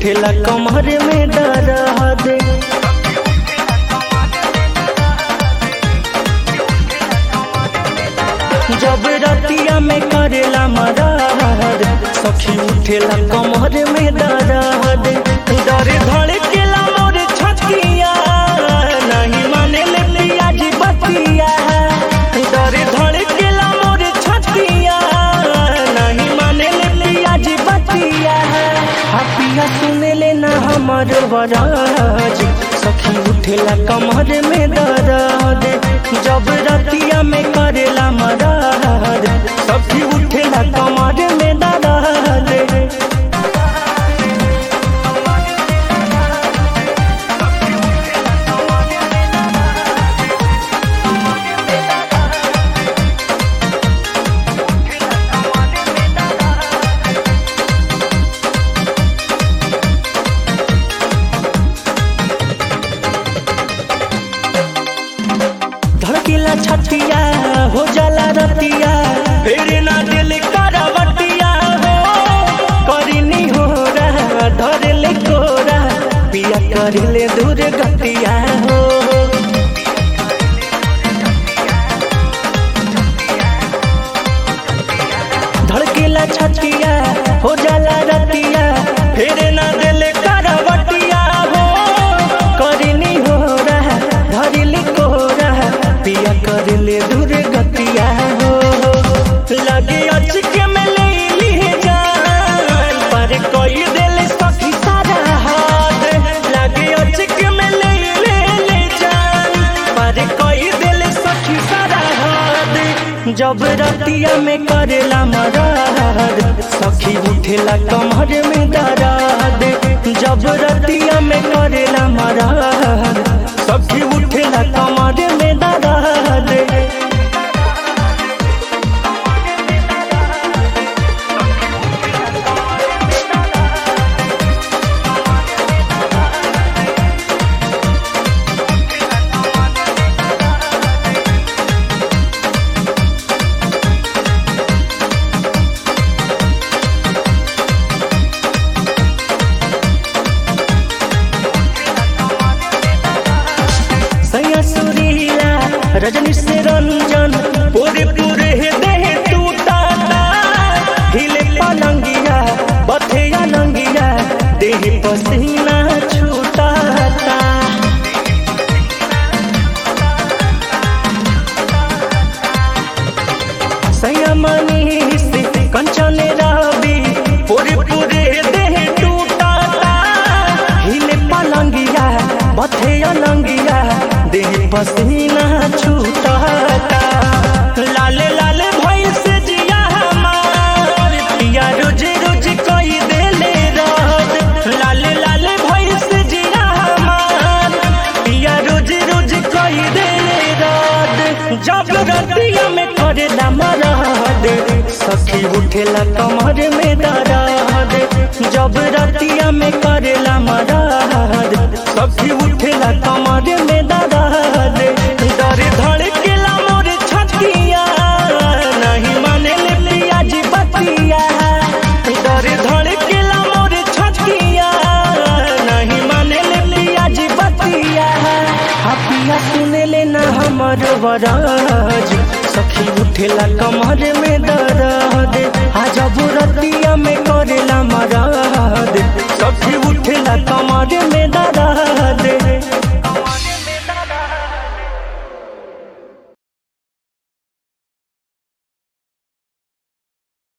उठेला कमर में दर्द जब रतिया में करेला मदद सखी उठेला कमर में दर्द डर धड़केला मोर छतिया नहीं माने ले पिया जी बतिया डर धड़केला मोर छतिया नहीं माने ले पिया जी बतिया हपिया सुने ले ना हमर बराज सखी उठेला कमर में दर्द जब रतिया में करेला मदद सखी उठेला कमर में दर्द धड़केला छतिया हो जाला रतिया फिर ना दिल करवटिया हो करिनी हो रहा धर ले कोरा पिया कर ले दूर गतिया हो धड़केला छतिया हो जाला रतिया फिर ना दिल करवटिया हो करिनी हो रहा धरिल को रहा पिया कर ले दूर गतिया हो लगे अचके में ले ली जान पर कोई दिल सखी सारा हाथ लगे अचके में ले ले ले जान पर कोई दिल सखी सारा हाथ जब रतिया में करेला मराद सखी उठेला कमर में दराद जब रतिया में करेला मराद सखी उठेला कमर में दराद सैया सुरीला रजनी से रंजन पूरे पूरे देह टूटाता हिले पलंगिया बथेया लंगिया देह पसीना छूटाता सैया मनी से कंचन रवि पूरे पूरे देह टूटाता हिले पलंगिया बथेया लंगिया देह पसीना छूटाता लाले लाले भई से जिया हमार पिया रोज रोज कोई देले रात लाले लाले भई से जिया हमार पिया रोज रोज कोई देले रात जब रतिया में करेला मराद सखी उठेला कमर में दराद जब रतिया में करेला मराद सखी उठेला कमर में दराद डर धड़केला मोर छतिया नहीं माने ले पिया जी बतिया डर धड़केला मोर छतिया नहीं माने ले पिया जी बतिया हपिया सुने ले ना हमर बराज सखी उठेला कमर में दर्द आ जब रतिया में करेला मराद सखी